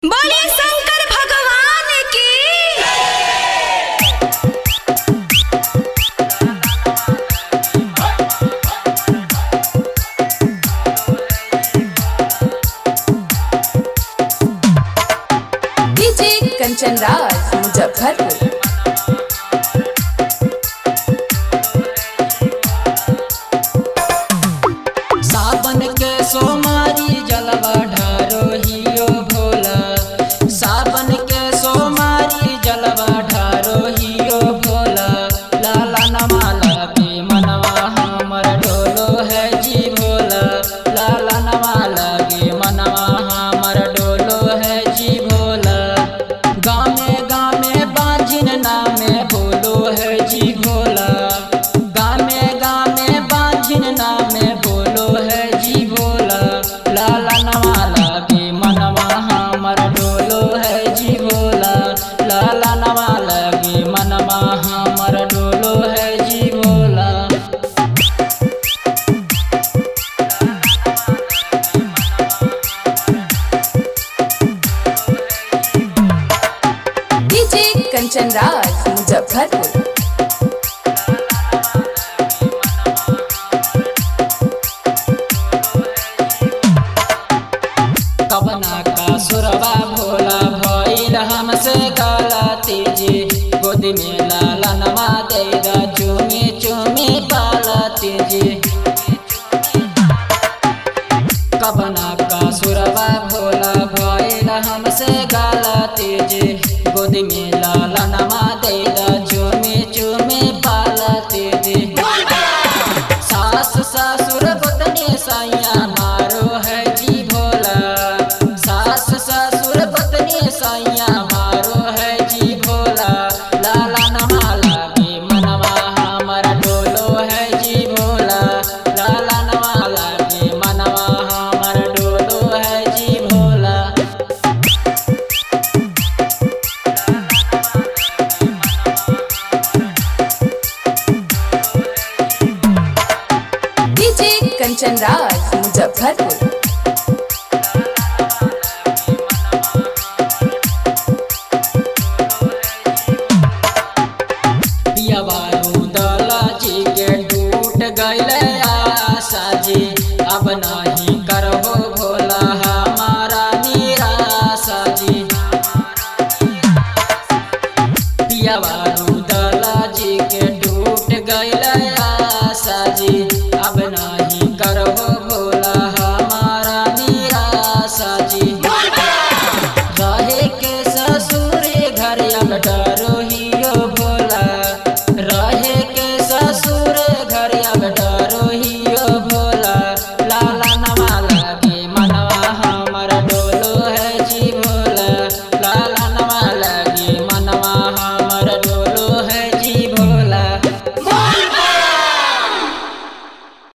बोले शंकर भगवान की डीजे कंचन राज मुजफ्फरपुर सावन के सोमारी जलवा ढारो हियो भोला सावन के सोमारी जलवा ढारो हियो भोला लाला नमाला के मनवा हमर डोलो है जी भोला लाला नमाला के मनवा हमर डोलो है जी भोला गामे गामे बाजिन नामे बोलो है जी भोला गामे गामे बाजिन नामे बोलो है जी भोला लाला नवाला के मनवा हमर डोलो है जी भोला लाला नवाला के मनवा हमर डोलो है जी भोला डीजे कंचन राज मुजफ्फरपुर कवना का सुरवा भोला भइल हमसे गलती जी गोदी में लालनवा देगा चुमी चुमी पालती जी कवना का सुरवा भोला भइल हमसे गलती जी गोदी में लालनवा देगा चुमी चुमी पालती जी सास ससुर पत्नी सैया मारो है जी भोला सास ससुर पत्नी सैया मारो है जी भोला लाला नमाला के मनवा हमर डोलो है जी भोला लाला नमाला के मनवा हमर डोलो है जी भोला डीजे कंचन राज